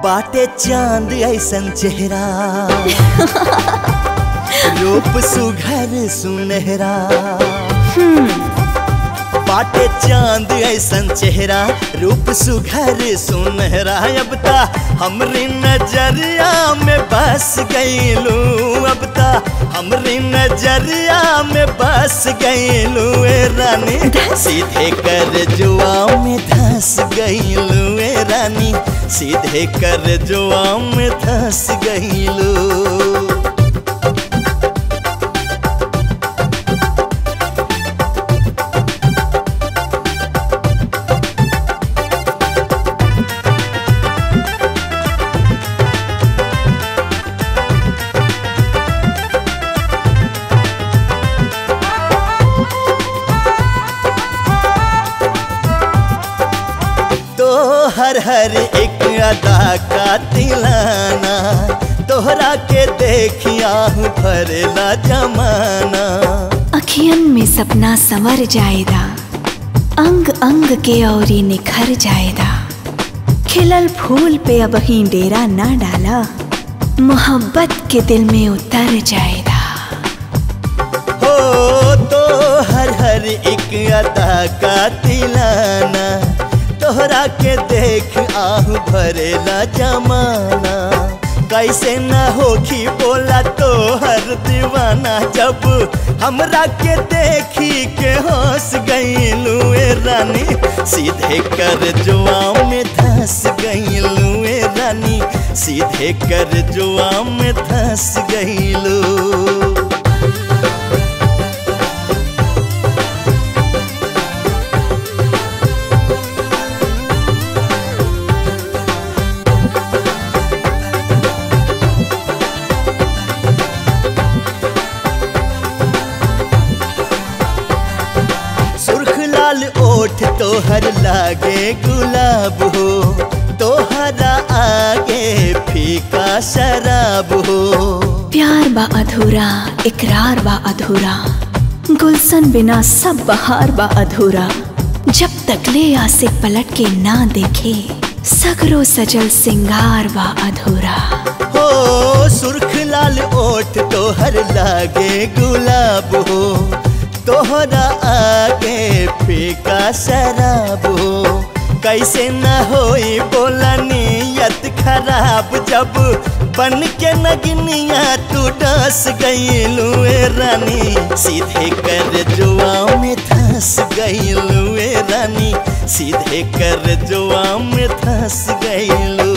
बाटे चांद ऐसन चेहरा रूप सुघर सुनहरा बाटे चांद ऐसन चेहरा रूप सुघर सुनहरा अब ता हमरी नजरिया में बस गईलू अब ता हमरी नजरिया में बस गईलू ए रानी सीधे कर जुआ में धस गईलू ए रानी सीधे कर जुआ में धस गईलू तो हर हर एक अदा का तिलाना तोहरा के देखिया हूँ भरेला जमाना अखियन में सपना संवर जाएदा अंग अंग के औरी निखर जाएदा खिलल फूल पे अब ही डेरा ना डाला मोहब्बत के दिल में उतर जाएदा हो तो हर हर एक अदा का तिलाना तोहरा के देख आहू भरेला जमाना कैसे न होखी बोला तो हर दीवाना जब हमरा के देखी के हंस गईलू ए रानी सीधे कर जुआ में धस गईलू ए रानी सीधे कर जुआ में धस गईलू सुर्ख लाल ओठ तोहर लागे गुलाब हो तोहरा आगे फीका शराब हो प्यार बा अधूरा इकरार बा अधूरा गुलशन बिना सब बहार बा अधूरा जब तक ले आसे पलट के ना देखे सगरो सजल सिंगार बा अधूरा हो सुर्ख लाल ओठ तोहर लागे गुलाब हो तोहरा आगे फीका शराब हो कैसे न होई बोला नियत खराब जब बन के नगनिया तू डस गईलू ए रानी सीधे कर जुआ में धस गईलू ए रानी सीधे कर जुआ में धस गईलू